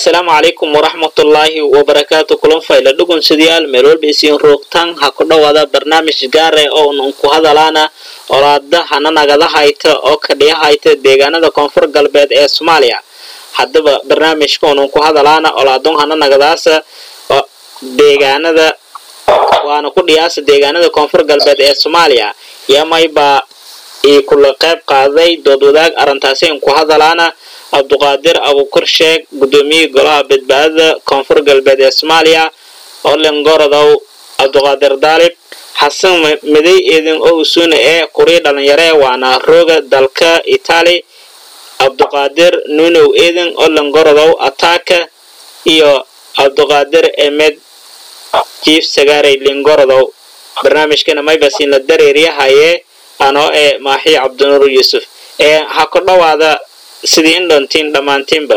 asalaamu calaykum waraxmatullaahi wabarakaatu kulan fayla dhugunsidayaal meel walba isiin roogtaan ha ku dhowaada barnaamij gaare oo nun ku hadalaana olaada hana nagada hayta oo kadhiya hayta deegaanada koonfur galbeed ee soomaaliya haddaba barnaamijka unun ku hadalaana olaadun hana nagadaasa deegaanada waana ku dhiyaasa deegaanada koonfur galbeed ee soomaaliya yamaybaa ii kula qayb qaaday dood wadaag arrintaasi in ku hadalaana cabduqaadir abuukar sheeg gudoomiyihii golaha badbaadada koonfur galbeed ee soomaaliya olen gorodow cabduqaadir daalib xasan miday eedin owsuna ee kurii dhalinyare waana rooga dalka itaali cabduqaadir nunow eedin olen gorodow ataaka iyo cabduqaadir emed jiif sagaarey lingorodow barnaamijkana maybasin la dareeryahaye anoo ee maaxi cabdinuur yuusuf ee ha ku dhowaada sidii in dhoontiin dhammaantiinba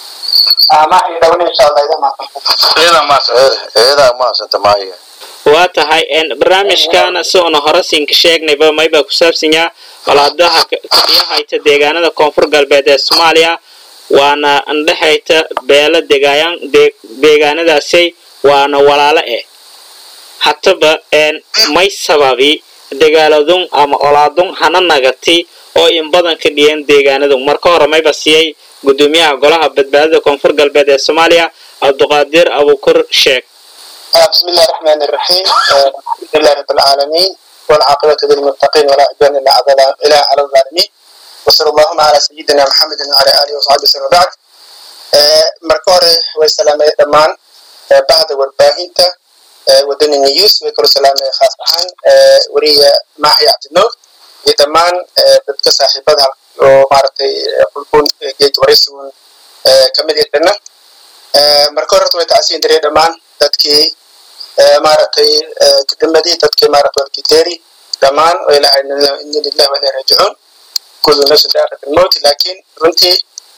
waa tahay barnaamijkaana si una hore siinka sheegnayba maybaa ku saabsanyaa olaadaha kadiya hayta deegaanada koonfur galbeed ee soomaaliya waana andhexayta beelo deegaanadaasay waana walaalo eh hataba may sababi dagaaladun ama olaadun hana nagati oo in badan ka dhiyeen deegaanadu marka hore mayba siiyey gudoomiyaha golaha badbaadada koonfur galbeed ee soomaaliya cabduqaadir abuukar sheeg بسم الله الرحمن الرحيم الحمد لله رب العالمين والعاقبة للمتقين ولا عدوان إلا على الظالمين وصلى اللهم على سيدنا محمد وعلى آله وصحبه وسلم بعد marka hore way salaamay dhammaan bahda warbaahinta wadani news way kula salaamay khaas ahaan wariya maaxi cabdinuur iyo dhammaan dadka saaxiibada oo maaragtay qulqul geed waraysigun kamid yahana marka hore horta way tacsiin dareen dhammaan dadkii maaragtay kadimadii dadkii maaragtay walkiteeri dhammaan oo ilahay inna lillahi wa ilayhi raajicuun kullu nafsin daaqat almowt laakiin runtii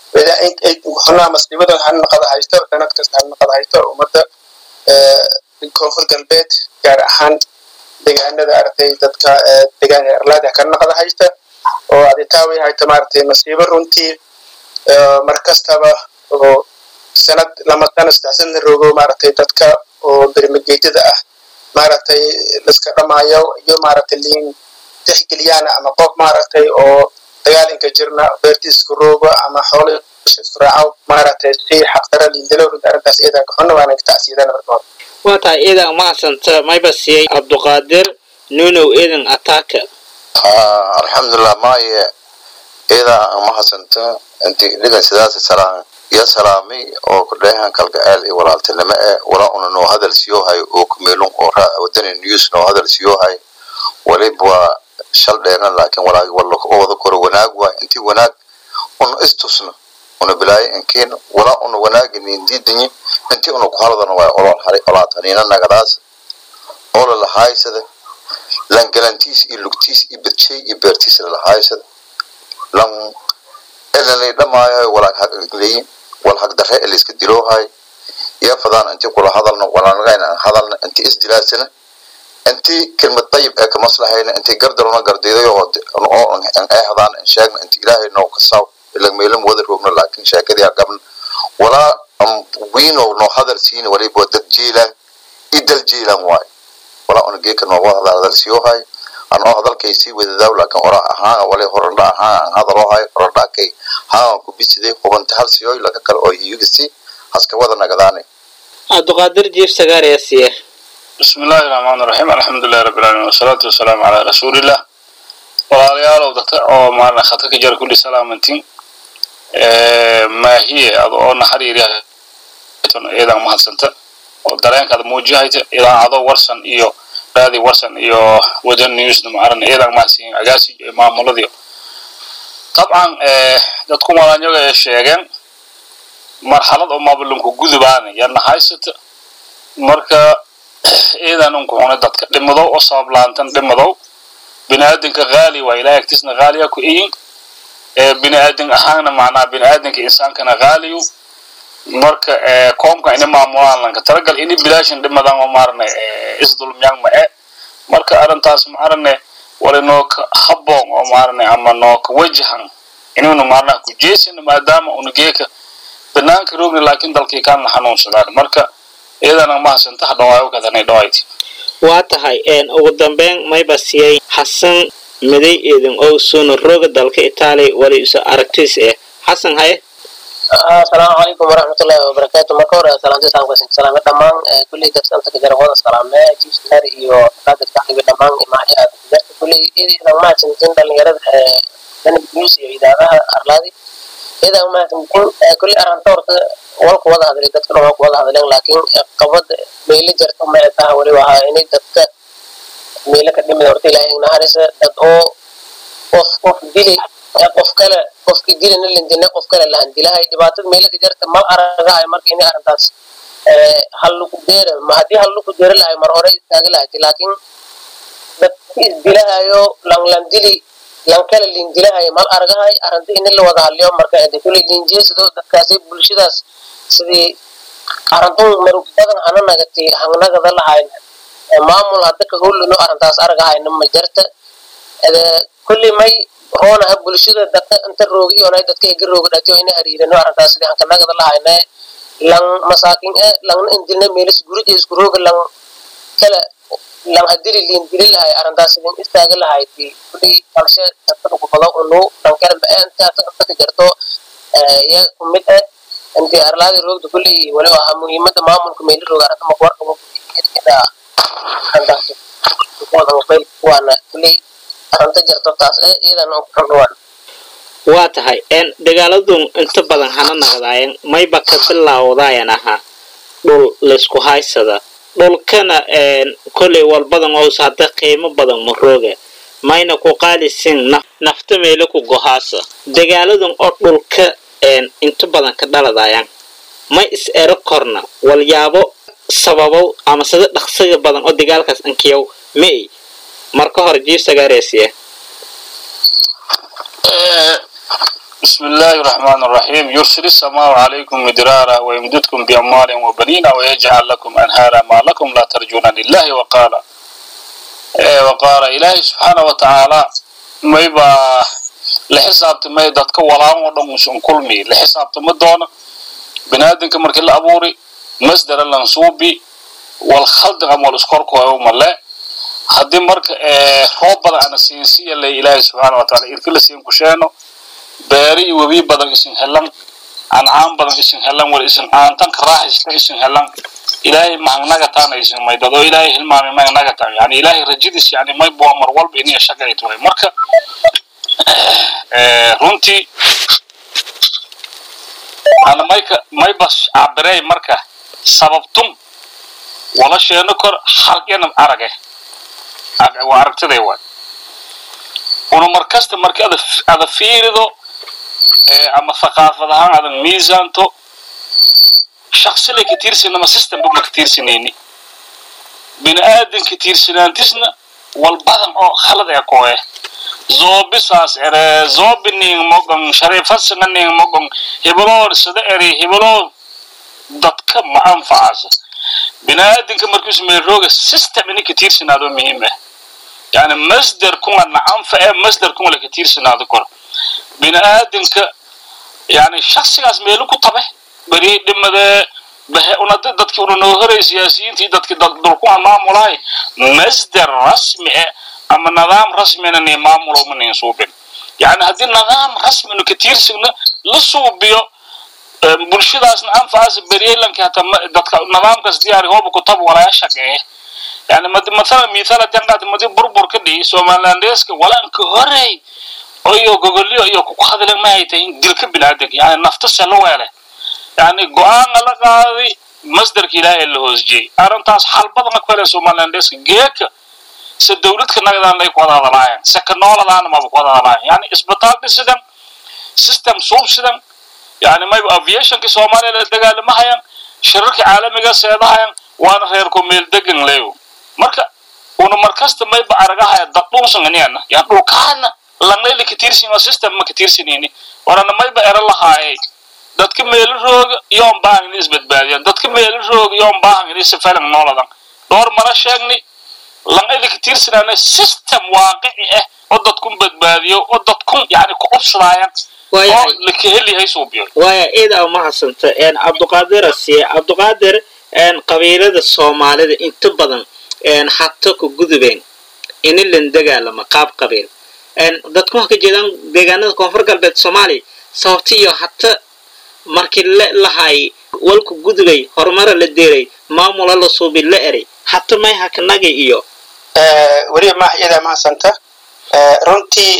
xunaa maslibadan hanaqada haysto sanad kasta hanaqada haysto ummadda koonfur galbeed gaar ahaan deegaanada aragtay dadka deegaanka erlaada ka naqada haysta oo aditaawi hayta maaragtay masiibo runtii mar kastaba oo sanad lama sano saddex sana rogo maaragtay dadka oo bermageedyada ah maaragtay liska dhamaayo iyo maaragtay liin tixgeliyaan ama qof maaragtay oo dagaalinka jirna beertiisku roogo ama xoolo isku raaco maaragtay si xaqdara liindalo runta arrintaas iyadaa kaxuna waana tacsiidana marka hore waa tahay iidan mahadsanta mayba siiyey cabduqaadir nunow eedan ataaka alxamdulilah maaye iidaa mahadsanta inti dhigan sidaas salaan iyo salaamay oo kudheehan kalgaceel iyo walaaltinimo e wala una noo hadal siyohay oo kumeelun oo wadani news noo hadal siyohay waliba waa shal dheerna laakiin walaagi wala wada koro wanaag waa inti wanaag una istusno una bilaayo inkiin wala una wanaagi nindiidanyi inti una ku haldana waa olol haray olaataniina nagadaas ola lahaysada lan galantiis iyo lugtiis iyo badshay iyo beertiis lalahaysada lan elalay dhamaayo walaag hagleyin wal hagdare eliska diloohay iyo fadaan inti kula hadalna walanagayna hadalna inti isdilaasana inti kelmad dayib ee kamaslahayna inti gardaruna gardiidayo oo ehdaan in sheegna inti ilaahay noo kasaw ilag meelam wada roogna laakiin sheekadii agabna walaa wiino noo hadal siina waliba dad jiilan idal jiilan waay walaa una geeka nooga hadal siyohay anoo hadalkay sii wadadaaw laakiin ora ahaan wali horandha ahaan aan hadaloohay horandhakay haan ku bisiday hubanta hal siyoy laga kale oo hiyugisi haska wada nagadaanay cabduqaadir jiif sagaar ayaa siiya بسم الله الرحمن الرحيم الحمد لله رب العالمين والصلاة والسلام على رسول الله walaalayaalow dadka oo maalin khadka ka jara kulli salaamantiin maahiye ad oo naxariiriya iyadan mahadsanta oo dareenkaad muujihayta idaacado warsan iyo raadi warsan iyo wadan newsna macaran iyadan mahadsiin agaasi maamuladii dabcan dadku malanyaga ay sheegeen marxalad oo mabalunku gudubaana yana haysata marka iidan unku xunay dadka dhimadow oo sabab laantan dhimadow biniaadanka haali waa ilahay agtiisna haaliya ku iyin biniaadan ahaanna macnaa biniaadanka insaankana haaliyu marka koomka ini maamulaan lanka talagal ini bilaashan dhimadan oo maarane isdulmyaan ma e marka arrintaas maarane wali nooka habboon oo maarane ama nooka wajahan inuuna maarnaha ku jeesina maadaama una geeka banaanka roogni laakiin dalkii kaana xanuunsadaan marka iyadana mahadsanto hadhawaayo kadanay dhawayti waa tahay ugu dambeyn mayba siiyey xasan miday eedin oo suuna rooga dalka itaaliya wali isu aragtiis eh xasan haye asalaamu calaykum waraxmatullaahi wabarakaatu marka hore salaanta islaamka sin salaame dhammaan kulley dadka inta kajara wada salaame jiifkaar iyo qaadirka xaga dhammaan imaaxi aad kujarta kulley idan mahadsantiin dhalinyarada danib news iyo idaaraha arlaadi idan mahadsantiin kulley arrinta horta walku wada hadlay dadka dhan waa ku wada hadleen laakiin qabad meelo jarta ma taha weli wahaa inay dadka meelo ka dhimid horta ilaahay naharisa dad oo qof qof dili qof kale qofkii dilina lindina qof kale lahan dilahay dhibaatada meelo ka jarta mal aragahay marka inay arrintaas hal lagu deera ma haddii hal lagu deera lahay mar hore istaaga lahayti laakiin dadki isdilahayo lang lang dili lang kale lindilahayo mal aragahay arrinta in la wada hadliyo marka de kuley linjeesado dadkaasi bulshadaas sidii arintun marug badan hana nagati hangnagada lahayn maamul hadda ka howlino arrintaas aragahayna ma jarta kulli may roonaha bulshada dadka inta roogi iyonay dadka ega rooga dhatiyo ina hariirano arrintaas sidii hankanagada lahayna lang masaakin e langna indilna meelis gurija isku rooga lang kala lang hadili liin dili lahay arrintaas sidin istaaga lahayti kulli balshe dadka dhugubado unu dhankala ba-eenta dadka ka jarto iyaga kumid eh inti arlaadi roogda kulli wali ahaa muhiimada maamulka meeli rooga arrinta makwarkabo ida arrintaas waana kulli arrinta jarto taas eh iyadana kuxudhuwan waa tahay dagaaladun inta badan hana naqdaayeen mayba ka bilaawdaayan ahaa dhul laysku haysada dhulkana kolley walbadan oos hadda qiimo badan ma rooga mayna ku qaalisin nafta meelo ku gohaasa dagaaladun oo dhulka inta badan ka dhaladayaan ma is ero korna walyaabo sababow ama sida dhaqsiga badan oo dagaalkaas ankiyow may marka hore jiifsagareesiya بسم الله الرحمن الرحيم يرسل السماء عليكم مدرارا ويمددكم بأموال وبنين ويجعل لكم أنهارا ما لكم لا ترجون لله وقال إيه وقال إلهي سبحانه وتعالى ما يبا لحسابت ما يدتك ولا ودن مشون كلمي لحسابت ما دون بنادنك مرك الأبوري مصدر اللنصوبي والخلد غم والاسكوركو يوم الله haddii marka roob badan ana siinsiya lay ilaahay subxaana wataala irkila siin kusheeno beeri iyo webi badan isin helan ancaan badan isin helan wal isin aantanka raaxista isin helan ilaahay mahangnaga taana isin maydad oo ilaahay hilmaamay mahangnaga taan yani ilaahay rajadiis yani may bua mar walba iniya shaqayt way marka runtii ana mayka maybas cabirey marka sababtum wala sheeno kor halqena arage waa aragtiday waay una markasta marka ada ada fiirido ama thaqaafad ahaan adan miisaanto shaqsilay ka tiirsanama systemba ma ka tiirsanayni bini aadan ka tiirsanaantisna wal badan oo khalad ee kooye zoobisaas ere zoobi ning mogon shariifasanga ning mogon hibaloo sida eri hibaloo dadka ma anfacaasa bini aadanka markiisu meelrooga system ini ka tiirsanaado muhiim ah yani masdar kunga nacanfa ee masdar kunga laka tiirsanaado kor bini aadanka yani shaksigaas meelu ku tabe beri dhimade bahe una dadki una noo horay siyaasiyiintii dadki dulkunga maamulahay masdar rasmi eh ama nidaam rasmina ni maamulo ma nin suubin yani haddii nidaam rasminu ka tiirsagno la suubiyo bulshadaasna anfacaas beryelanka hata dadka nidaamkaas diyaari hooba kutab walaya shaqeeye yani mathala mithala janqaad madi burbur ka dhihi somalilandeska walanka horey iyo gogolyo iyo ku hadlen ma ay tahin dilka biniaadanka yani nafta selo weele yani go-aanka la qaaday masdarka ilaahay la hoosjiyey arrintaas xal badan ku heleen somalilandeska geeka se dawladka nagadaan lay ku wada hadalaayeen se ka nooladaana maba ku wada hadalaayeen yani isbitaal dhisidan system suubsidan yani mayba aviationka soomaaliya la dagaalamahayaan shirarka caalamiga seedahayaan waana reer ku meel degan leeyo marka una markasta mayba aragahaya dad dhunsanganiana yani dhulkaana lanayla ka tiirsin system ma ka tiirsanini warana mayba ero lahaayay dadka meelo rooga yoon baahan ini isbadbaadiyaan dadka meelo rooga yoon baahan ini sifalan nooladan dhowr mara sheegni lanayla ka tiirsanaana system waaqici ah oo dadkun badbaadiyo oo dadkun yani ku cubsadaayaan waayahay oo la kaheli hay suubiyo waaya ida umahadsanta een cabduqaadir asiye cabduqaadir een qabiilada soomaalida inta badan een hata ku gudubeen ini lan dagaalama qaab qabiil een dadku waxa ka jeedaan deegaanada koonfur galbeed soomaaliya sababta iyo hata markii la lahay walku gudubay horumara la deeray maamula la suubi la eray hata may hakanaga iyo weliba maaha iyadaa mahadsanta runtii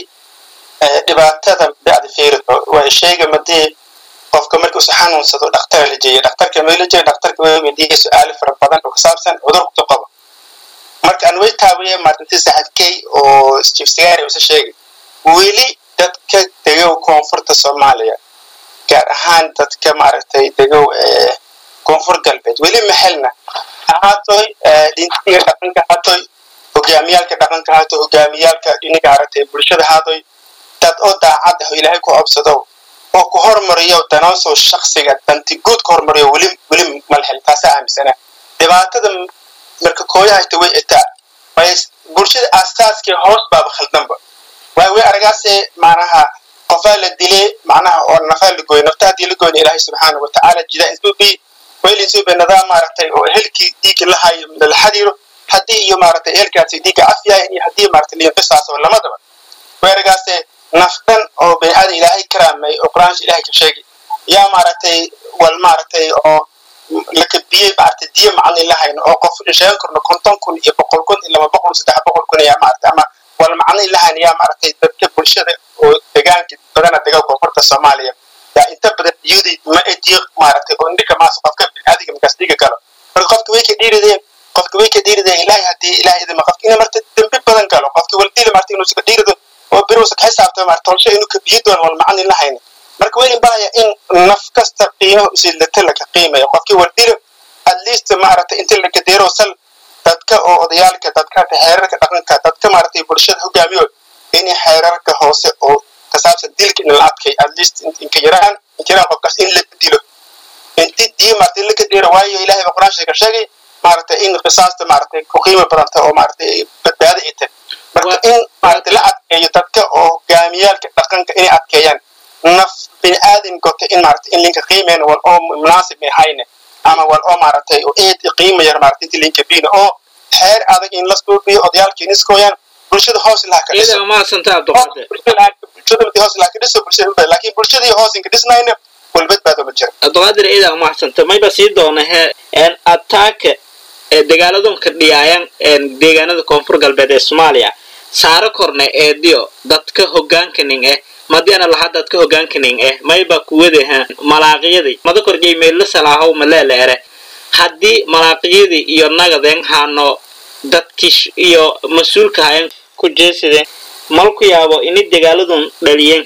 dhibaatada bacdi fiirido waa sheega madii qofka markii usa xanuunsado dhaktara la jeeya dhakhtarka ma la jeeya dhakhtarka waa weydiiyay su-aalo fara badan oo ku saabsan cudurku qaba marka aan way taawiye maalintii saxadkey oo chief sigari usa sheegay weli dadka degow koonfurta soomaaliya gaar ahaan dadka maaragtay degow koonfur galbeed weli maxelna ahaatoy dhintiga dhaqanka haatoy hogaamiyaalka dhaqanka haato hogaamiyaalka dhiniga aragtay bulshada haadoy dad oo daacad ah oo ilaahay ku obsado oo ku hormariyo danoosoo shaksiga danti guud ka hormariyo weli weli malhel taasaa aaminsana dhibaatada marka kooyahayta way itaa way bulshada aasaaskii hoos baaba khaldanba waay way aragaase macnaha qofaa la dilay macnaha oo nafaa la gooyo nafta haddii la goyna ilaahay subxaana watacaala jida insuubi waylinsuubi nidaam maaragtay oo ehelkii dhiigga la hayo la xadiiro haddii iyo maaragtay ehelkaasi dhiigga cafiyahay iyo haddii maaragtay liinqisaasoo lamadaba way aragaase naftan oo bini'aadan ilaahay karaamay oo qur-aanka ilaahay ka sheegay yaa maaragtay wal maaragtay oo lakabiyey maaragtay diyo macni lahayno oo qof sheegan karno konton kun iyo boqol kun iyo laba boqol saddex boqol kun yaa maaragtay ama wal macni lahayno yaa maaragtay dadka bulshada oo degaanka badana dega koonfurta soomaaliya yaa inta badan diyadii ma e diyo maaragtay oo indhika maas qofka bini'aadiga markaas dhiga galo marka qofka way ka dhiirideen qofka way ka dhiirideen ilaahay haddii ilaahay idima qofka inay marta dembi badan galo qofka waldili maarta inuu iska dhiirido oo biruusa ka xisaabtama maarta tolsho inuu kabiyo doono wal macni lahayno marka way baraya in naf kasta qiimaha usiilata laka qiimayo qofkii wardilo at least maaragtay inta la gadeero sal dadka oo odayaalka dadka xeerarka dhaqanka dadka maaragtay bulshada hogaamiyo inay xeerarka hoose oo ka saabsan dilka in la adkay at least inka yaraan inka yaraan qofkaas in la dilo inti dii maaragtay la gadeero waayo ilaahay ba qur-aan sheega sheegay maaragtay in qisaasta maaragtay ku qiimo badanta oo maaragtay badbaado ay tahay marka in maaragtay la adkeeyo dadka oo hogaamiyaalka dhaqanka inay adkeeyaan naf bini'aadin gota in maaragtay in linka qiimeyn wal oo munaasib may hayne ama wal oo maaragtay oo eed qiimo yar maaragtay inti linka biina oo xeer adag in la suubiyo odayaalkii niskooyaan bulshada hoos ilaha ka dhiso ida umahadsanta cabduqaadir bulshada madi hoos ilaha ka dhiso bulshada laakiin bulshadii hoos inka dhisnayna walbadbaado ma jira cabduqaadir ida umahadsanta mayba sii doona he een ataaka ee dagaaladunka dhiyaayan een deegaanada koonfur galbeed ee soomaaliya saaro korne eediyo dadka hogaankaning eh madiana laha dadka hogaankaning eh mayba kuwadaha malaaqiyadii mada korjay meella salaahow maleele ere haddii malaaqiyadii iyo nagadeen haano dadkii iyo mas-uulka hayan ku jeesideen malku yaabo ini dagaaladun dhaliyeen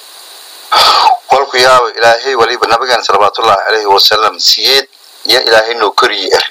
walku yaabo ilaahay waliba nabigan salawaatullahi calayhi wasalam siyeed ya ilaahay noo koriyey eri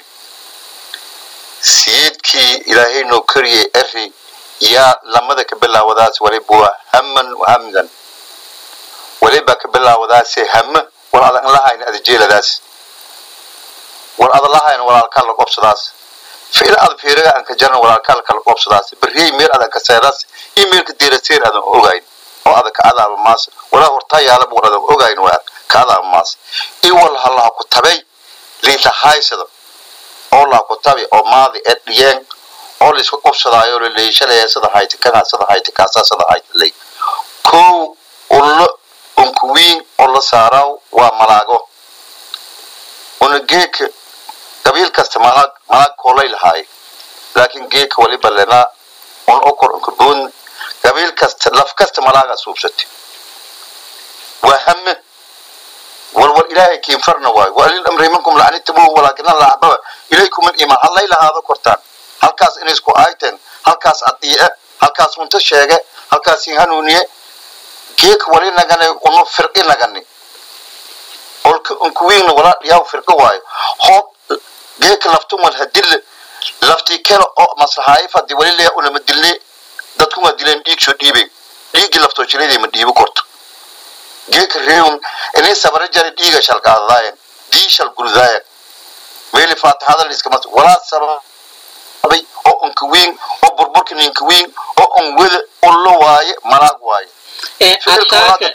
siyeedkii ilaahay noo koriyey eri yaa lamada ka bilaawadaas waliba waa haman wahamdan waliba ka bilaawadaase hama war adan lahayna adajeeladaas war adan lahayna walaalkaa la qobsadaas ficil ad fiiriga aan ka jaran walaalkaa la kala qobsadaas berriyey meel adan ka seedaas iyo meelka deeraseer adan ogayn oo adan ka adaaba maas walaa hortaa yaalaba war adan ogayn waa ka adaaba maas iwal halaha ku tabay liilahaysada oo laha ku tabi oo maadi ee dhiyeen oo laisku qobsadaayo la leeshalaya sida hayti kana sida hayti kaasa sida hayti lay kow ullo unkuwiin oo la saaraw waa malaago una geeka qabiil kasta malaag malaag koolay lahaay laakiin geeka waliba lenaa un okor unkaboon qabiil kasta laf kasta malaaga suubsatay waa hame walwal ilaahay kiinfarna waayo waalil amri minkum lacnitamuhu walaakina laxbaba ilaykum aliimaan hallay lahaado kortaan halkaas inay isku aayteen halkaas adiice halkaas unta sheege halkaas in hanuuniye geeka wali nagane unu firqi nagani olka unkuwiigna walaa dhiyaw firqi waayo hoob geeka laftumal hadille laftii kale oo maslahaay fadi wali leya unama dilne dadku waa dileen dhiig soo dhiibeen dhiiggii laftoo jiradii ma dhiibi korto geeka reewun inay sabara jari dhiiga shalqaadaayen dii shal gurdaayen meeli faatixada liiskama walaa sababay oo unka wiin oo burburka ninka wiin oo un wada ullo waaye malaag waaye ee ficilka walaa ataaka dadka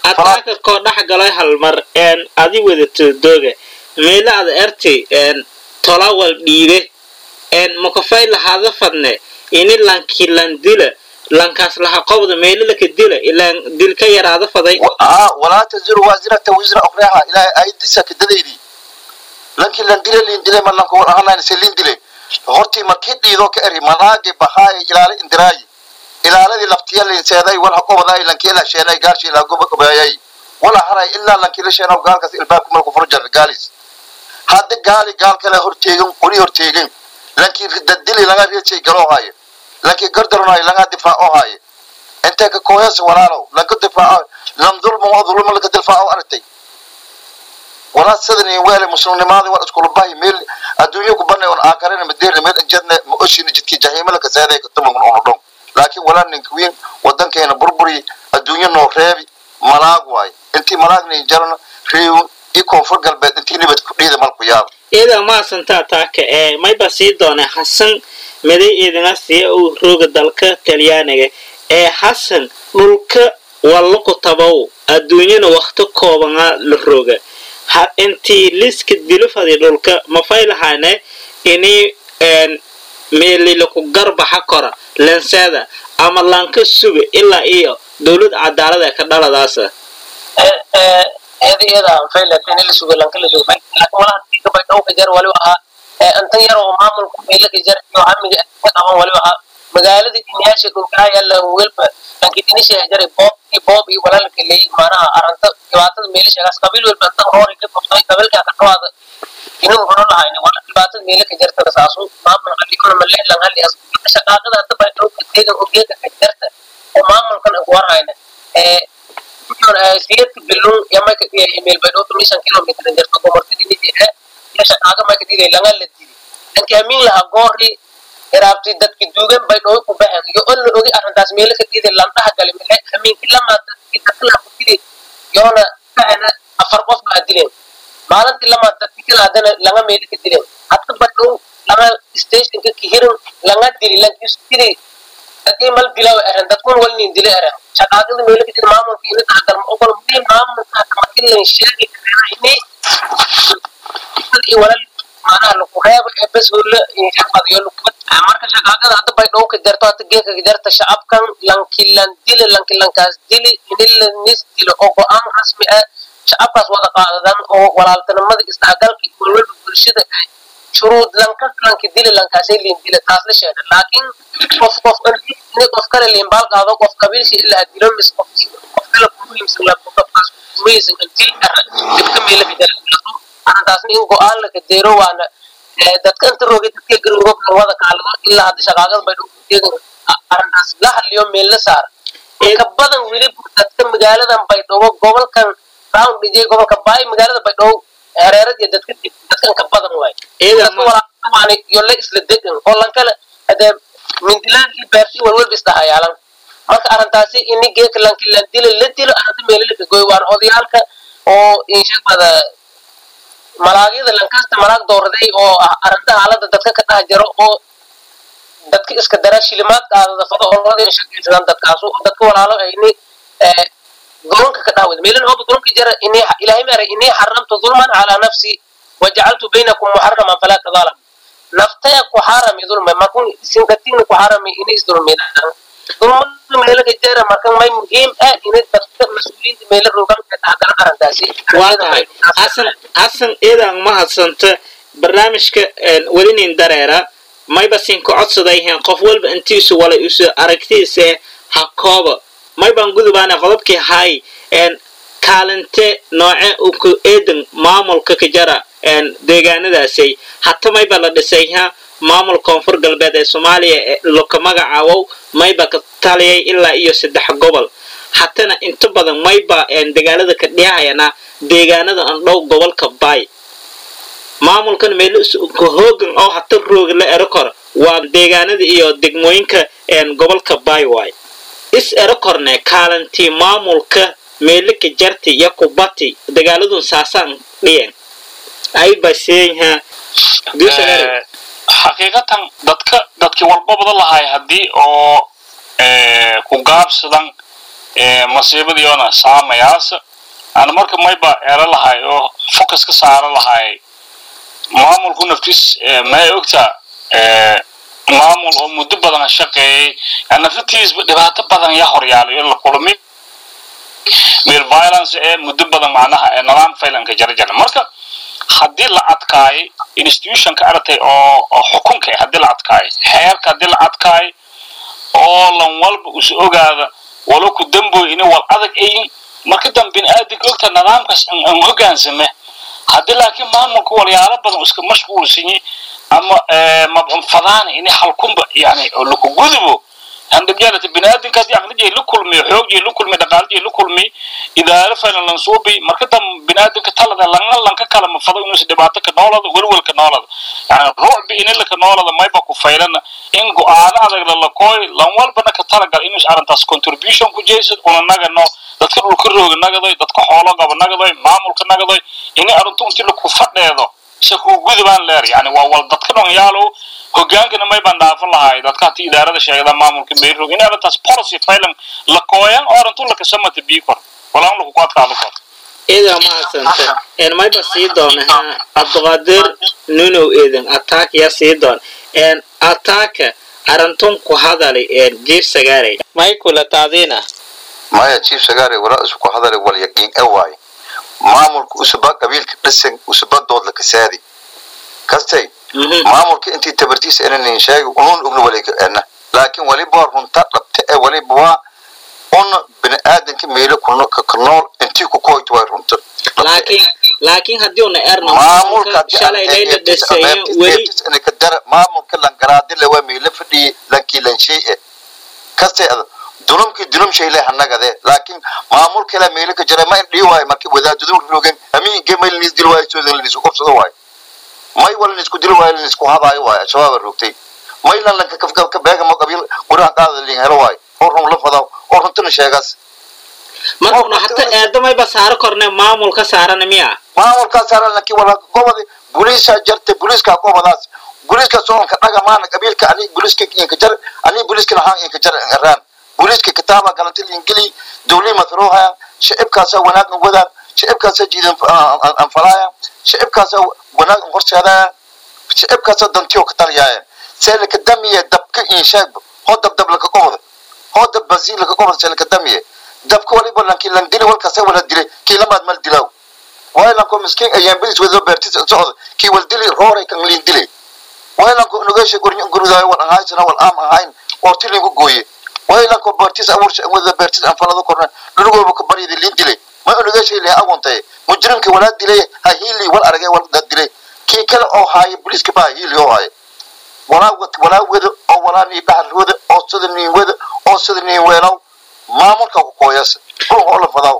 ataaka koo dhex galay hal mar een adi wadato dooga meela ada erti een tolawal dhiibe een makafay lahaada fadne ini lanki lan dila lankaas laha qobda meela laka dila ilaan dil ka yaraada faday ah walaa taziru waasirata wisra ukhraha ilaahay ayadiisa kadadaydi lankii lan dile liin dile man lanku ahanayn se liin dile hortii markii dhiido ka eri malaagi bahaay ilaali indiraayi ilaaladii laftiya liin seeday wal haqobaday lankii la sheenay gaarshi la goba gobayay wala haray ilaa lankii la sheenaw gaalkas ilbaabku malku furjar gaalis hadda gaali gaal kale horteegin qori horteegin lankii ridadili laga reecay galoo haaye lankii gardaronaay laga difaaco haaye intee ka kooyas walaalow lanka difaaco lam dulma waa dulma laka difaaco aragtay walaa sidan iyo weele muslimnimaadi war iskula bahi meel adduunyo ku banay on aakarena madeerna meel injadna ma oshina jidkii jahiimala ka seeday ka tuman ono dhon laakiin walaa ninka wiin wadankeena burburi adduunyo noo reebi malaag waay intii malaagna jarana reew iyo koonfur galbeed intii nibad ku dhiida malku yaaba iyada maasantaa taaka ee mayba sii doone xasan miday idina siya uu rooga dalka talyaaniga ee xasan dhulka wallaku tabow adduunyana wakti koobana la roga ha intii liska dilifadi dhulka mafay lahaane ini meelilaku garbaxa kora lenseeda ama lanka suga ilaa iyo dowlad cadaalad ee ka dhaladaasa iyada iyada aan faylatin ila sugo lanka la sugo laakiin walaha tika bay dhowka jar waliba ahaa intan yar oo maamulku meelaka jar iyo hamiga ka qaban waliba ahaa magaaladii diniyaasha dhulkaa yalla welba lankii dinisha jaray boob iyo boob iyo walaalka leey maanaha aranta dhibaatada meelashagaas qabiil welba intan hoori ka qabtay qabiilkaa ka dhawaada inuu horan lahayni wala dhibaatada meelaka jarta saasu maamul qalikuna malle lan halli as shaqaaqada hadda bay dhowka teegan oo geeka ka jarta oo maamulkan ugu warhayna ee siyadka bilun yamaka dhiya email bay dhowta mishan kilometer jarta gomartidii nidi ee ya shaqaaqa maka dhiday langa la dili danki amiin laha goori iraabti dadki duugan bay dhow ku baxeen iyo on la ogi arrintaas meelo ka dhiday landhaha gali mile amiinki lama dadki dadka laha ku dili yoona kahena afar qof baa dileen maalintii lama dadki kala hadana langa meelo ka dileen hadda bay dhow langa stationka kihirin langa dili lankis dili dadkii mal dilaw eren dadkun walnin dile eren shaqaaqada meelo ka dili maamulka ina taxadar ma ogol mudii maamulka markilan sheegi karena ini iyo walal maanaha lagu reebo ee bes holle shaqadiyo lukubad marka shaqaaqada hadda bay dhowka jarto hadda geeka jarta shacabkan lankilan dili lankilankaas dili ini lanis dilo oo go-aan rasmi ah shacabkaas wada qaadadan oo walaaltinimada isdhexgalka iyo walwalba bulshada shuruud lankas lanki dili lankaasay liin dila taas la sheega laakiin qof qof ini qof kale liin baal qaado qof qabiilshi ilaa dilo mis qof qof kale kumuhiimsan la qofkaas kumuhiimsan dil ara dibka meela ka jara arrintaasna in go-aan la kadeero waana dadka inta roogay dadka garuroob wada kaalado ilaa hadda shaqaaqada bay dhowteegan arrintaas la hadliyo meel la saar ka badan weliba dadka magaaladan baydhabo gobolkan round dhijay gobolka baay magaalada baydhabo hareerad iyo dadka dadkan ka badan waay dadka walaawaani iyo la isla degan oo lankale hadee mindilaankii beertii walwalba isdhahayaalan marka arrintaasi ini geeka lankilan dila la dilo arrinta meelo la kagoy waana odayaalka oo inshaqada malaagyada lankasta malaag doorday oo ah arrinta xaaladda dadka ka dhex jiro oo dadka iska dara shilimaad qaadada fado olada shaqaysadaan dadkaasu dadka walaalo ayni dulunka ka dhawad meelan hooba dulunka jara ini ilaahay maara ini xaramtu dulman calaa nafsi wajacaltu baynakum muxaraman falaa tadaalamu naftaya ku xarami dulma markun sinkatigna ku xarami ini isdulmidaan dulmada meelaga jara markan may muhiim ah ini dadka mas-uuliyiinta meela rogan ka dhexgalan arrintaasi waa tahay xasan xasan iidan mahadsanta barnaamijka welinin dareera mayba sinka codsadayheen qof walba intiisu walay isu aragtiisa ha kooba maybaan gudubaana qodobkii hay kaalinte nooce uku eedan maamulka ka jara deegaanadaasay hata mayba la dhisayha maamul koonfur galbeed ee soomaaliya loka magacaawow mayba ka taliyay ilaa iyo saddex gobol hatana inta badan mayba dagaalada ka dhihayana deegaanada aan dhow gobolka baay maamulkan meel ka hoogan oo hata rooga la ero kor waa deegaanada iyo degmooyinka gobolka baay waay is ero korne kaalantii maamulka meelaka jarti iyo kubati dagaaladun saasaan dhiyan ay baseeyha xaqiiqatan dadka dadkii walba badan lahay haddii oo ku gaabsadan masiibadiyoona saamayaas ana marka mayba ero lahay oo focus ka saaro lahay maamulku naftiis may ogtaa maamul oo muddo badan shaqeeyey naftiisba dhibaato badan yaa horyaalay oo la kulmi meel violence ee muddo badan macnaha ee nidaam faylanka jarjara marka haddii la adkaayo institutionka aragtay oo oo xukunka haddii la adkaayo xeerka haddii la adkaayo oo lan walba usu ogaada walo ku damboy ini wal adag ayin marka dambe bini'aadanka ogta nidaamkaas aan hogaansame haddii laakiin maamulka walyaalo badan iska mashquulsanyi ama mabcunfadaana ini halkunba yani laku gudubo handhabyaalata bini'aadanka haddii aqlijay la kulmiyo xoogii la kulmiyo dhaqaalijay la kulmiyo idaaro faylan lan suubi marka dambe bini'aadanka talada langa lanka kala mafado inuusa dhibaato ka noolada welwelka noolada yani ruucbi inilaka noolada mayba ku faylana in go-aano adag lalakooy lan walbana ka talagal inuus arrintaas contribution ku jeysad una nagano dadka dhulka rooga nagadoy dadka xoolo qaba nagadoy maamulka nagadoy ini arrintu inti laku fadheedo se kuu gudubaan leer yani waa wal dadka dhon yaalow hogaankana may baan dhaafan lahay dadka hati idaarada sheegda maamulka meyrog in arrintaas policy faylan la kooyan oo arrintu lakasamata bii kor walaan laku ku adkaado kor idaa mahadsanta en mayba sii doona ha cabdiqaadir nunow eedan attack yaa sii doon en attacka arintun ku hadalay en jiif sagaaray may kula taadina maya chief sagare walaa isku hadale wal yaqiin e waaye maamulka usuba qabiilka dhisan usuba dood la kasaadi kastay maamulka intii tabartiisa inanin sheegi unun ogna waliga ena laakiin waliba runta dhabta ee waliba waa una bini'aadanka meelo ka nool intii ku koyto way runta laakiin laakiin haddii una erno maamulka shalay layla dhaseeyo weli ka dara maamulka langaraadile waa meelo fadhiye lankii lanshay e kastay ada dulumkii dulum shay leh annagade laakiin maamul kale meelo ka jira ma in dhii waayo markii wadaadadu roogeen amiinke may linis dil waayo soodan linis qobsado waayo may wal linis ku dil waayo linis ku hadaayo waayo shabaab roogtay may lan lanka kafka ka beega ma qabiil guraha qaada lin helo waayo oo run la fadaw oo runtuna sheegaas markuna hata eedamayba saaro korne maamul ka saarana miya maamulkaas saaran lankii wala gobodi buliisa jarta buliiska gobadaas buliiska soonka dhaga maana qabiilka ani buliiska inka jar ani buliiska lahaan inka jar araan booliiska kitaaba galantil ingili dawlii matruuhaya shicibkaasa wanaagna wadaan shicibkaasa jiidan anfalaaya shicibkaasa wanaag horseedaya shicibkaasa dantiyo ka taliyaaya seelaka damiye dabka inshaagba hoo dabdab laka qobda hoo dab basiin laka qobda seelaka damiye dabka waliba lanki lan dili walkasa wala dilay kii lamaad mal dilaw waylanko miskiin ayaan bilis wado beertis socda kii wal dili rooray kan liin dilay waylanko nugeesha gurudaayo wal anhaysana wal aam ahayn oo tilinku gooye waylanko bartis awursha wada bartis aan falado korna dhulugooba ka baryada liin dilay ma unugeeshay leh agontay mujrimka walaa dilay ha hiili wal aragay wal dad dilay kii kale oo haaya booliiska baa hiili oo haaya walaa walaa wada oo walaa nii dhaxal wada oo sida niin wada oo sida niin weelaw maamulka ku kooyas ruux oo la fadaw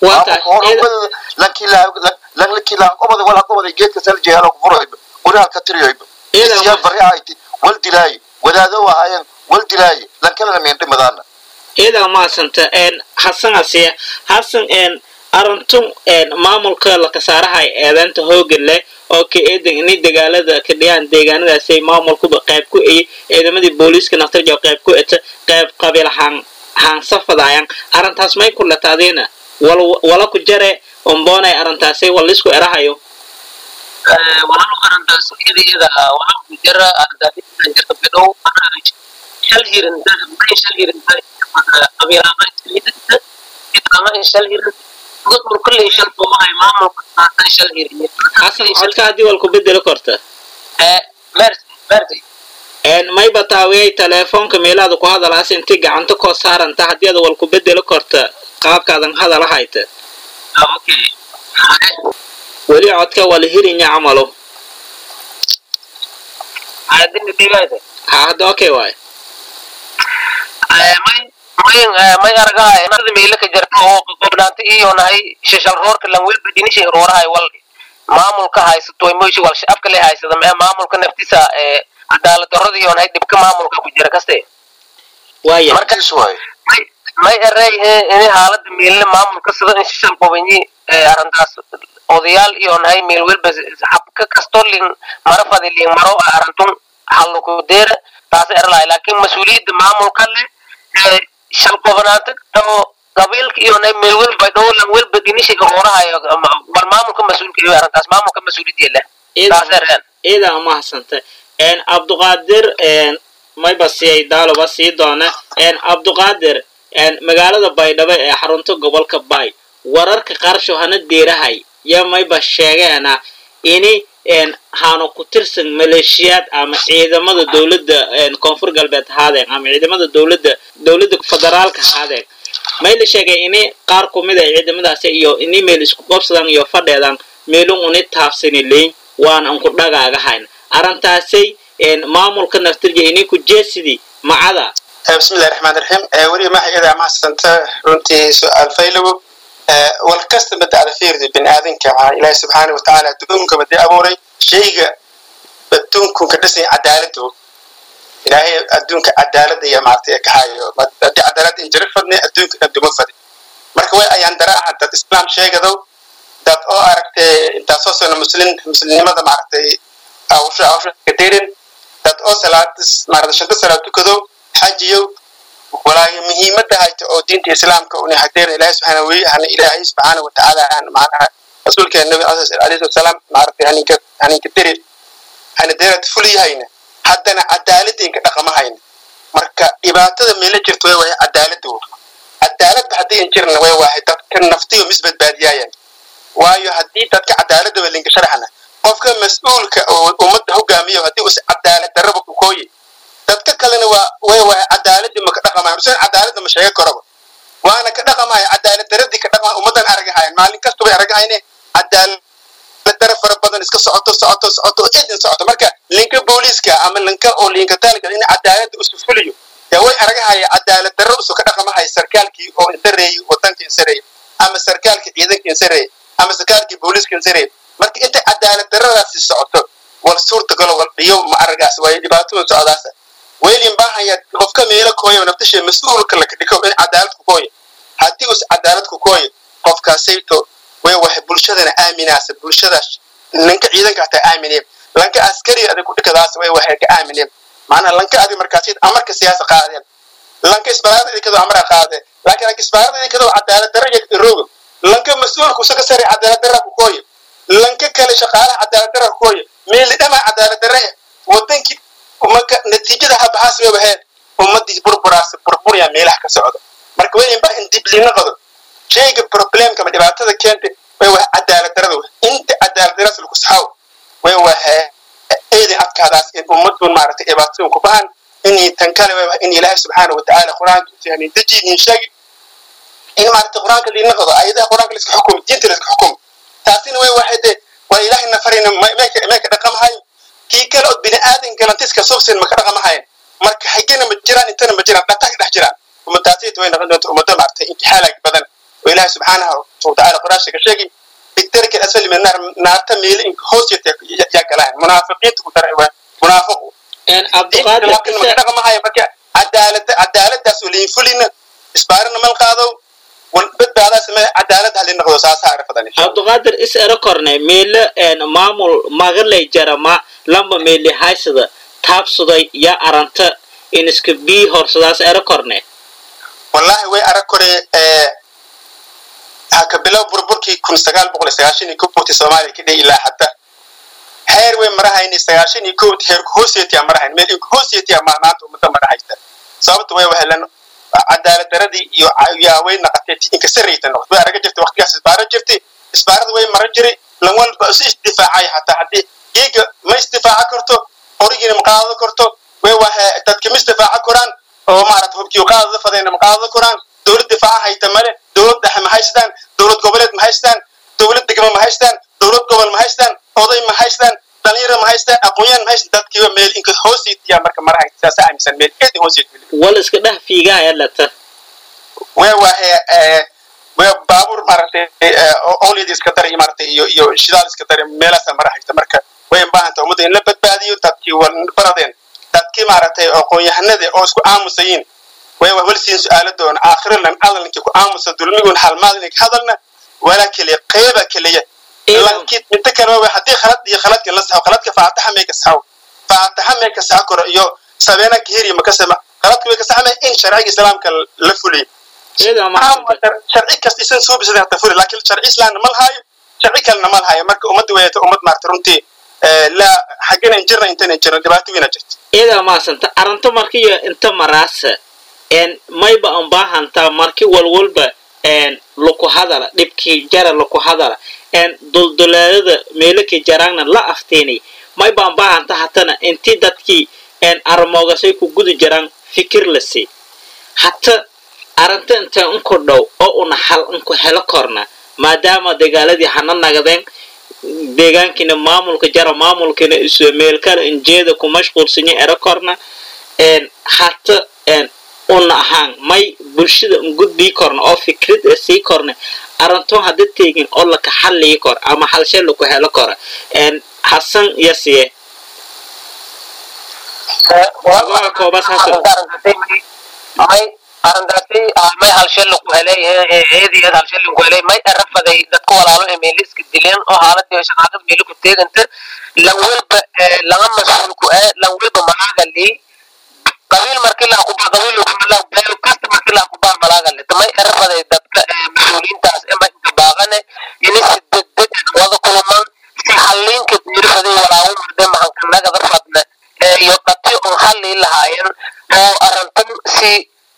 lankii lankii laan qobada walaa qobada geedka sal jeelo ku furay guriha ka tiriyoyba siyaa bari ahayti wal dilaayi wadaado ahaayeen wal dilaayi lankalana meendhi madaana idaa maasanta en hasan asiya hasan en arintun en maamulka lakasaarahay eedaanta hoogan leh oo ka eedan ini dagaalada ka dhiyaan deegaanadaasay maamulkuba qayb ku eye ciidamadii booliiska naftarja qayb ku eta qayb qabiil haan haansafadaayan arrintaas may ku lataadiina wal wala ku jare omboonay arrintaasay wal isku erahayo walaalo arrintaas iyada iyada wala ku jira arrintaas jirta bidhow shal hirin may shal hirin qabiilama isliidata ama shal hirin gudmur kulley shal boomahay maamulka saatan shal hirin hasan codka haddii wal ku bedeli korta mersi mersi en may bataawiyay teleefoonka meelaada ku hadalaas intii gacanta koo saaranta haddii ada wal ku bedeli korta qaabkaadan hadala hayta okay weli codka wala hirinya camalo adina dhigayda ha hadda okay waay may may may argahay narda meela ka jirta oo qobnaanta iyo nahay shashal roorka lan welba dinisha roorahay wal maamulka haysato moyshi wal shacabka le haysada mee maamulka naftisa ee cadaalad darrada iyo nahay dhibka maamulka ku jira kaste waaya markiis waaye may may erey ini haalada meelna maamulka sida in shashal qobanyi arrintaas odayaal iyo nahay meel welba habka kasto lin marafadi lin maro arintun halluku deera taas erlahay laakiin mas-uuliyadda maamulka le shal qobnaanta tao qabiilka iyo na meel welba dhowlan welba dinishiga horahayo bal maamulka mas-uulka iyo arrintaas maamulka mas-uuliyadii leh taasareen ciidan umahadsanta cabduqaadir mayba siyay daaloba sii doona cabduqaadir magaalada baydhabo ee xarunta gobolka bay wararka qaarsho hana deerahay ya mayba sheegeena ini haanu ku tirsan maleeshiyaad ama ciidamada dowladda koonfur galbeed haadeen ama ciidamada dowladda dowladda federaalka haadeen may la sheegay ini qaar kumid ay ciidamadaasi iyo ini meel isku qabsadan iyo fadheedan meelun uni taabsani leyn waan anku dhagaagahayn arrintaasay maamulka naftirja ini ku jeesidii macada bismillahi raxmaan raxiim weli maxay idaa mahadsanto runtii su-aal faylowo wal kasta bada ada fiirdi bini aadanka ilaahi subxaana watacaala adduunka badi abuuray shayga adduunkun ka dhisay cadaaladu ilaahay adduunka cadaalada iyo maartay ka hayo haddii cadaalad in jira fadne adduunka dhan duma fadi marka way ayaan dara aha dad islaam sheegadow dad oo aragtay intaasoo sano muslim muslimnimada maaragtay awsha awsha kaderin dad oo salaadis maaragtay shanta salaad tukadow xajiyow walaahi muhiimadda hayta oo diinta islaamka una hadeer ilaahi subxaana wey hana ilaahay subxaana watacaala aan macnaha rasuulkeena nabi alayhi wasalaam maaragtay haninka haninka deri hana deerad fuliyahayna haddana cadaaladeenka dhaqamahayna marka dhibaatada meela jirta way wahay cadaalada wo cadaaladba haddii an jirna way wahay dadka naftiyo misbadbaadiyaayan waayo haddii dadka cadaalada wa linka sharaxna qofka mas-uulka oo ummadda hogaamiyo haddii us cadaalad darraba ku kooyi dadka kalena waa way wahay cadaaladii ma ka dhaqamayan usan cadaaladda ma sheega karaba waana ka dhaqamaya cadaalad daradii ka dhaqamaya ummaddan aragahayan maalin kasta bay aragahayne cadaalad dara fara badan iska socoto socoto socoto oo idin socoto marka linka booliiska ama linka oo linka taalika in cadaaladda usu fuliyo yaa way aragahaya cadaalad darro usu ka dhaqamahaya sarkaalkii oo insareeyey wadanka insareeyey ama sarkaalkii ciidanka insareeyey ama sarkaalkii booliiska insareeyey marka inta cadaalad darradaasi socoto wal suurtagalo wal dhiyo ma aragaas waayo dhibaatooyin socdaasa weylin baahaya qofka meelo kooya naftashe mas-uulka laka dhiko in cadaalad ku kooya haddii us cadaalad ku kooya qofkaasayto way wahay bulshadana aaminaasa bulshadaas lanka ciidanka hataa aamineen lanka askariga adig kudhikadaas way wahay ka aamineen macnaha lanka adig markaasi amarka siyaasa qaadeen lanka isbaarada idikadoo amara qaadeen laakiin lanka isbaarada idikadoo cadaalad darra rooga lanka mas-uulka usaga sare cadaalad darra ku kooya lanka kale shaqaalaha cadaalad darra ku kooya meeli dhamaa cadaalad darra wadankii marka natiijada habahaas way waheen ummadii burburaas burburyaa meelaha ka socda marka weyn ba in dib liina qado shayga problemka ma dhibaatada keentay way waha cadaalad darada inta cadaalad daradaas lagu saxaw way waha eedin adkaadaas in ummadun maaragtay dhibaatadun ku bahan inay tan kale way waha in ilaahay subxaana watacaala qur-aanka fahmin dajiidin sheegi in maaragtay qur-aanka liina qado ayadaha qur-aanka laiska xukumo diinta laiska xukumo taasina way wahay de waa ilaahay nafarina meeka dhaqamahayo kii kale od bini aadan galantiska subsin maka dhaqamahayn marka xigana ma jiraan intana ma jiraan dhata ka dhex jiraan ummadaasiyta way noqon doonta ummado maaragtay intixaalaag badan oo ilaahi subxaanahu watacaala quraasha ka sheegi bigdarka asfali min naar naarta meeli in hoosiyata yaa galaan munaafiqiinta ku daray waa munaafiqu maka dhaqamahayo marka cadaalada cadaaladaas oo liin fulina isbaarina mal qaadow badbaadaas ma cadaalad halin noqdo saasaa arfadan cabduqaadir is ero korne meele maamul magalay jarama lamba meeli haysada taabsuday ya aranta in iska bii horsadaas ero korne wallahi way arag kore haka bilow burburkii kun sagaal boqol sagaashan iyo kowti soomaaliya ka dhey ilaa hadda heer way marahayni sagaashan iyo kowti heerku hoosiyatiya marahayn meel inku hoosiyatiya maanta ummadda marahaysta sababta way wahelan cadaalad daradii iyo yaa way naqatay inka sarayta noqot way araga jirtay waqtigaas isbaara jirtay isbaarada way mara jiray lan walba isu isdifaacay hataa haddii iyaga ma isdifaaca karto qorigiina ma qaadado karto way wahe dadka ma isdifaaca koraan oo maarata hubkii qaadada fadayna ma qaadado koraan dowlad difaaca hayta male dowlad dhexe ma haystaan dowlad goboleed ma haystaan dowlad degmo ma haystaan dowlad gobol ma haystaan oday ma haystaan dhalinyaro ma haystaan aqoonyaan ma haystaan dadkiiba meel inka hoosiitiyaa marka mara hayta saasa aaminsan meel eedi hoosiit wal iska dhex fiigaya lata way wahe way baabuur maaragtay olid iska daray maaragtay iyo iyo shidaal iska daray meelaasa mara haysta marka way baahanta ummadda in la badbaadiyo dadkii baradeen dadkii maaragtay aqoon-yahanada oo isku aamusayiin way walsiin su-aala doona aakhiralan hadalkii ku aamusa dulmigun halmaadin hadalna walaa keliya qeyba keliya lankid minta kale waa haddii khalad iyo khaladka la saxo khaladka faataxa may ka saxo faataxa may ka saxo karo iyo sabeena kahiri ma ka sama khaladka way ka saxmay in sharciga islaamka la fuliyo iyada mahadsanta sharci kasta isan soo bisaday hata furi laakiin sharci islaamna ma lahayo sharci kalena ma lahayo marka ummadda weeyata ummad maarta runtii la xaggana jirna intana jirna dhibaato weyna jirta iyada mahadsanta arrinta markiyo inta maraasa een mayba an baahantaa marki walwalba een laku hadala dhibkii jara laku hadala een dulduleelada meelakii jaraagna la afteenay mayba an baahanta hatana intii dadkii een armoogasay ku gudi jiraan fikir la sii hata arrinta inta inku dhow oo una xal inku helo korna maadaama dagaaladii hana nagadeen deegaankiina maamulka jara maamulkiina isu meelkala injeeda ku mashquulsanya ero korna een hata een una ahaan may bulshada un gudbii korna oo fikrad ee sii korna arrintoon hadda teegin oo laka xallii kor ama halshe laku helo kora een hasan yasiye Waa koobas hasan. may arrintaasi may halshel lagu helay eediyad halshel lagu helay may arafaday dadka walaalo ee meeliska dileen oo haaladii shaqaaqad meeli ku teeganta lan walba laga mas-uulku ah lan walba malaaga lii qabiil markii la kuba qabiil kumala beel kasta markii la kuba malaaga lii may arafaday dadka mas-uuliyiintaas ama inta baaqane ini si degdeg wada kuluman si xalliinka diirifaday walaawo murde mahankanaga darfadne iyo dhati un hallii lahaayeen oo arrintan si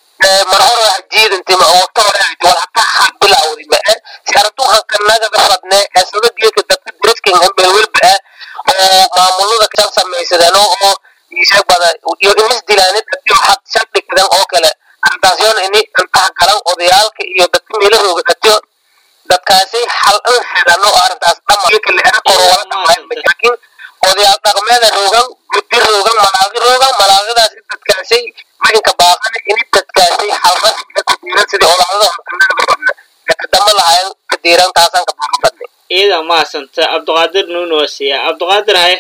mar hore wax jiidanti ma waqti hore ahayd wal hataa ha bilawdi ma ah si arrintu hankanaga darfadne eesada geedka dadka diriskan hambel welba ah oo maamulada kan samaysadeen oo isag bada iyo imis dilaanid hadii waxaad shardhigdan oo kale arrintaas yoona ini intaha galan odayaalka iyo dadka meelahooga dhatiyo dadkaasi xal an helan oo arrintaas dhama kale era koro wala dhamayn laakiin odayaal dhaqmeeda roogan guddi roogan malaaqi roogan malaaqidaas in dadkaasay marinka baaqana ini dadkaasay xal rasmiga ku diiran sidii olaadada hortanaga badna ee kadama lahayn ka diiran taasaan ka baaqa badnay iyada mahadsanta cabdiqaadir nuuno siya cabdiqaadir haye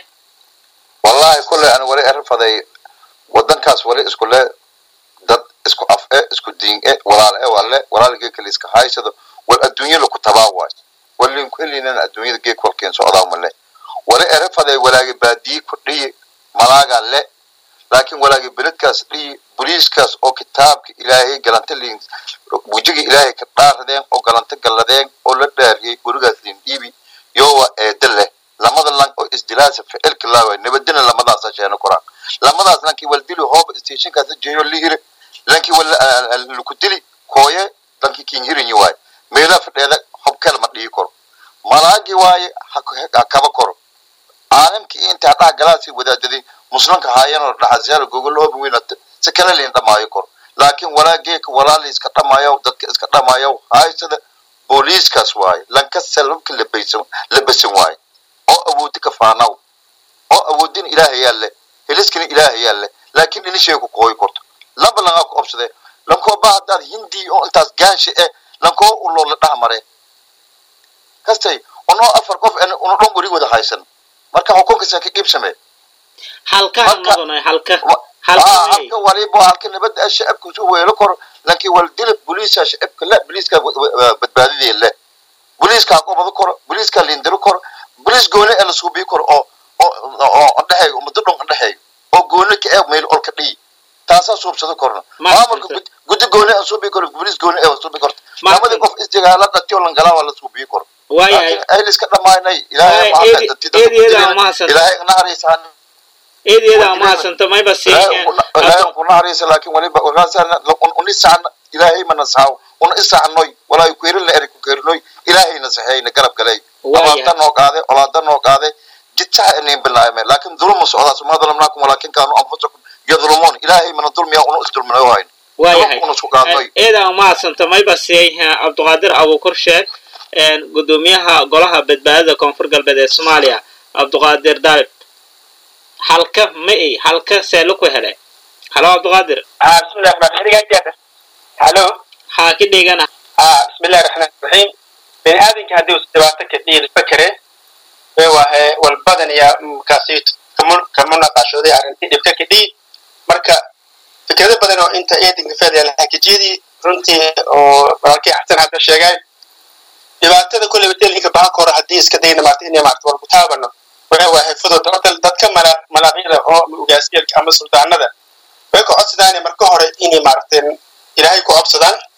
wallahi kulley aan wali arafaday wadankaas wali isku le dad isku af e isku diin e walaal e walle walaalgee kale iska haysado wal adduunya laku tabaa waay walinku helinan adduunyada geek walkeen socdaa male wali erafaday walaagi baadiyi ku dhiyi malaaga le laakiin walaagi beledkaas dhiyi boliiskaas oo kitaabka ilaahay galanta liin wejiga ilaahay ka dhaaradeen oo galanta galladeen oo la dhaariyey gurigaas liin dhiibi yowa eeda leh lamada lan oo isdilaasa ficilka laawa nabadina lamadaasa sheena koraan lamadaas lankii wal dili hooba stationkaas jeeyo lihire lankii wal laku dili kooye lankii kin hirinyi waaye meelaa fadheeda hobkel ma dhihi karo malaagi waaye ha kaba koro caalamkii intaa dhaha galaasii wadaadaday muslimka haayanoo dhaxasyaal gogolooba weyna si kala liin dhamaayo kor laakiin walaageeka walaali iska dhamaayo dadka iska dhamaayo haysada booliiskaas waaye lanka salabka labaysan labasan waaye oo awoodi ka faanaw oo awoodin ilaahay yaale heliskina ilaahay yaale laakiin inishay ku kooyi korto laba lagaa ku obsadee lankoo ba haddaad hindi oo intaas gaansha eh lankoo uloo la dhaha mare kastay unoo afar qof una dhan weli wada haysan marka xukunkiisa ka qiibsamee halka Marka- noqonay halka Wa- halka Ah, miyay halka waliba halka nabadda ah shacabka isu weelo kor laakiin waldila boliiska shacabka la boliiska badbaadidii le boliiska qobado kor boliiska lindiro kor boliis gooni ee la suubii kor oo oo oo dhexeeyo ummadda dhan dhexeeyo oo gooni ka ee meel olka dhii taasaa suubsado korna Ma maamulka jirto. gud- guddi gooni ee suubii kor boliis gooni ee suubii korta Ma labadii jirto. qof isdigaala dhatiyo langalaa waa la suubii kor waayahay laakiin ay liska dhamaanay ilaahay Waay, ma eedi- hadda eedeeda ma hasan. ilaahay naxariisaan eedeeda mahadsanta mayba siinya ilaahay ku naxariisa laakiin waliba wakaasana unisacna ilaahay ma nasaxaw una isaxnoy walaa kuerin la eri ku keerinoy ilaahay nasaxeeyna garab galay Waayahay. abaarta noo qaade olaada noo qaade jidsaha inayn bilaayme laakiin dulma socdaas ma dalamnaakum walaakin kaanu anfusakum yadlumuun ilaahay mana dulmiya una isdulminayo hayn waayahay una isku qaadnoy eeda mahadsanta mayba siiya cabdiqaadir abuukar sheeg een, gudoomiyaha golaha badbaadada koonfur galbeed ee soomaaliya cabdiqaadir daalib halka ma ay halka seelo ku hele halo cabdiqaadir ah bismillahi rahmaan rahiim halo haa ka dhigana ah bismillahi rahmaan rahiim bini aadamka haddii uu dhibaato ka dhiiri fakere ee wahe walbadan ayaa markaasi kamu kamu naqashooday arrintii dhibka ka dhii marka fikrado badan oo inta eedinka fedel hakijiyadii runtii oo walaalkii xasan hadda sheegay dhibaatada kulleyba telinka bahan koro haddii iska dayna maarta inay maarta war ku taabano waxa waahay fudud horta dadka mala malaaqyada oo ama ugaasyeelka ama suldaanada way ku codsadaan marka hore inay maaragteen ilaahay ku codsadaan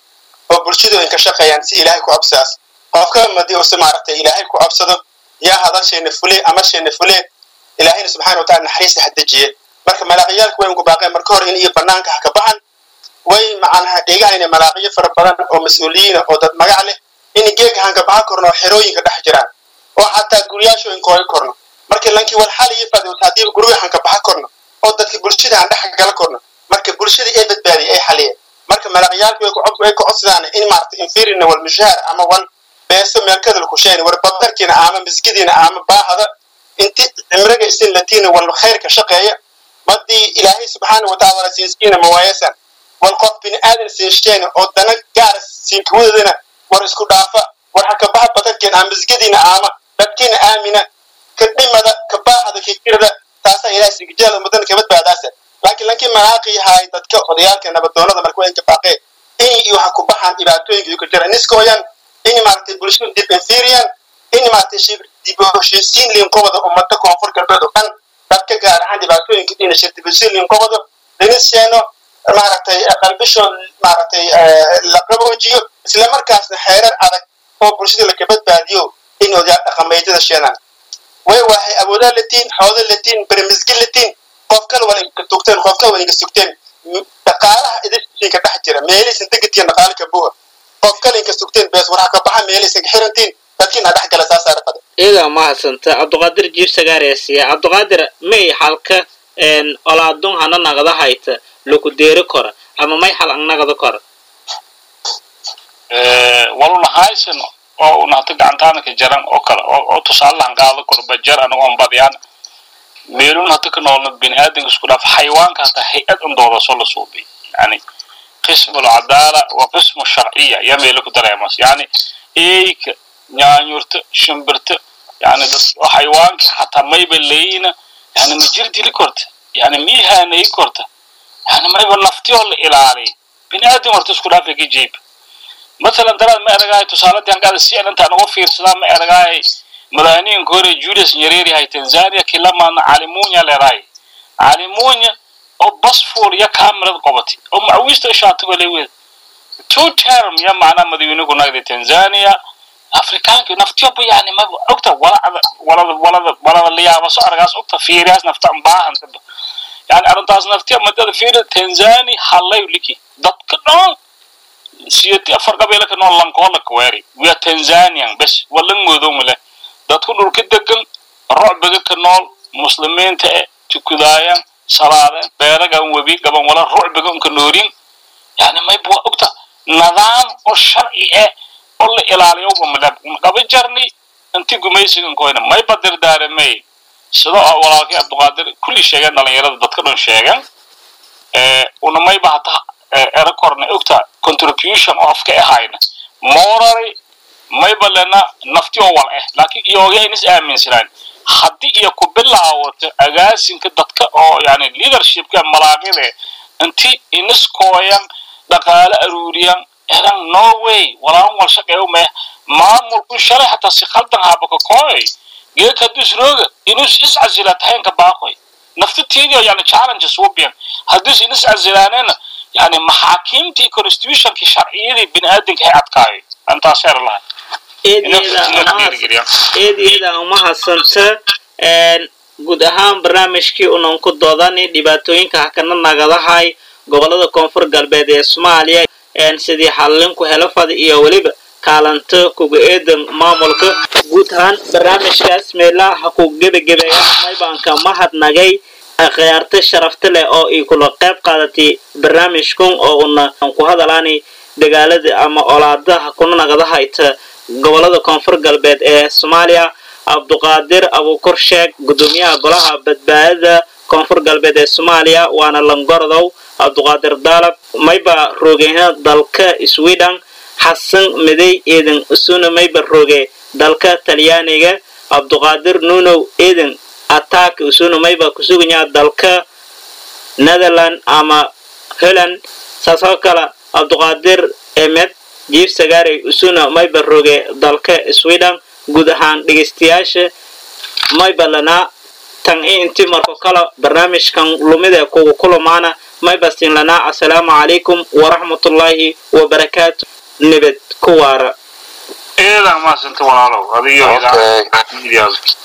oo bulshadooyin ka shaqeeyaan si ilaahay ku cabsidaas qofka madii use maaragtay ilaahay ku cabsado yaa hadalsheena fule amasheena fule ilaahayna subxaana wataala naxariista hadejiye marka malaaqiyaalku way ugu baaqeen marka hore in iyo banaanka ha ka baxan way macanaha dhegahayna malaaqiyo fara badan oo mas-uuliyiina oo dad magac leh in geega hanka baxa korno oo xerooyinka dhex jiraan oo xataa guryaashooyinka hooy korno marka lankii wal xal iyo fadowt haddii guriga hanka baxa korno oo dadka bulshada aan dhex gala korno marka bulshadii ay badbaadiyay ay xaliyeen marka malaaqiyaalku way ku codsadaan in maarata infirina wal mushaar ama wal beeso meelkadal ku sheeni war badarkiina ama miskidiina ama baahada inti cimriga isin latiina wal khayrka shaqeeya madii ilaahay subxaana watacaala siinskiina mawaayasan wal qof bini aadan sinsheena oo dana gaara siinkawadadana war isku dhaafa war ha kabaha badarkiina ama miskidiina ama dadkiina aamina ka dhimada ka baahada kikirada taasaa ilahay sigijada ummadana ka badbaadaasa laakiin lankii malaaqi yahay dadka odayaalka nabadoonada marka waynka baaqee in iyo waxa ku baxaan dhibaatooyinka ka jira niskooyan in maaragtay bulshada dib inferian in maaragtay dib heshiisiin liinqobada ummada koonfur galbeed oo dhan dadka gaar ahaan dhibaatooyinka dhina shirtibisiin liinqobada linisheeno maaragtay qalbisho maaragtay la qaboojiyo isla markaasna xeerar adag oo bulshada laka badbaadiyo in odayaal dhaqameedyada sheenaan way waxay awoodaa latiin xooda latiin bermisgi latiin qof kale wala inka tugteen qof kale wala inka sugteen dhaqaalaha idinka dhex jira meelihiisan degatiin dhaqaale ka buuha qof kale inka sugteen bees waxa ka baxa meelihiisan ka xirantiin dadkiina dhex gala saasaa rafada iyadaa mahadsanta cabduqaadir jiif sagaaresiya cabduqaadir may xalka olaadun hana nagada hayta laku deeri kora ama may xal ang nagada kora waluna haysan oo unahta gacantaana ka jaran oo kale oo tusaalahan qaado koro bajar anagu aan badiyaan meelun hata ka noolna biniaadanka isku dhaaf xayawaanka hata hay-ad undooda soo la suubay yani qismu alcadaala wa qismu sharciya yaa meelo ku dareemas yani eeyka nyaanyurta shimbirta yani dad xayawaanka hataa mayba leeyina yani ma jir dili korta yani miihaanayi korta yani mayba naftiyoo la ilaaliy biniaadan horta isku dhaafa ka jeeb مثلا دراد ما أرجعي تصالات يعني قاعد السيان أنت أنا وفير سلام ما أرجعي مدانين كوري جوليس نيريري هاي تنزانيا كلما علمونيا لراي علمونيا أو بصفور يا كاميرا قبتي أو معويست إشاعة وليوين تو تيرم يا معنا مدينة كنا دي تنزانيا أفريكان كي نفتيو بي يعني ما أكتر ولا ولا ولا ولا اللي يا بس أرجعس أكتر فيرياس نفتح مباهن يعني أرنتاز نفتيو مدة فير تنزاني حلاي ولكي دت كنون siyati afar qabeela ka nool lankoola kaweeri wiya tanzanian bes walan moodowmale dadku dhulka degan rucbiga ka nool muslimiinta e tukudaayan salaadeen beeragan webi gaban wala rucbiga unka noorin yani mayba waa ogta nidaam oo sharci eh oo la ilaaliyowba madhab qaba jarni inti gumaysigan koyna mayba dirdaaramey sida oo walaalkii abduqaadir kulli sheegeen dhalinyarada dadka dhan sheegan una mayba hata era korna ogta contribution oo afka ahayna morally mayba lena nafti oo wal eh laakiin iyoogayn is aaminsanaan haddii iyo ku bilaawato agaasinka dadka oo yani leadershipka malaaqide inti iniskooyan dhaqaale aruuriyan eran norway walaan wal shaqeeyo meh maamulku shalay hataa si khaldan haabaka kooy geek hadduu isrooga inus is casila tahaynka baaqoy naftatiidio yani challenges wubiyan hadduu is inis casilaanena يعني محاكمتي constitutionki sharciyadii biniaadanka hay adkaayo antaas er lahay eedeeda uma hadsanta guud ahaan barnaamijkii unan ku doodani dhibaatooyinka hakana nagadahay gobolada koonfur galbeed ee soomaaliya sidii xallinku helafada iyo weliba kaalanta kuga eedan maamulka guud ahaan barnaamijkaas meelaha ha ku gebagebeeya maybaanka mahadnagay khiyaarta sharafta leh oo ay kula qayb qaadatay barnaamijkan oo una ku hadalaanay dagaalada ama olaadaha kuna nagada hayta gobolada koonfur galbeed ee soomaaliya cabduqaadir abuukor sheeg gudoomiyaha golaha badbaadada koonfur galbeed ee soomaaliya waana langorodow cabduqaadir daalab mayba roogeyna dalka sweden xasan midey eedan usuna mayba rooge dalka talyaaniga cabduqaadir nuunow eedan attack usuna mayba kusuganyaa dalka netherland ama holland saasoo kale cabduqaadir emed jiif sagaarey usuna mayba roge dalka sweden guud ahaan dhegaystayaasha mayba lanaa tan i inti marko kale barnaamijkan lumida kugu kulamaana mayba sin lanaa assalaamu calaykum waraxmatullaahi wabarakaatu nabad ku waara eedan maasanta walaalow adiyo Okay. idaacada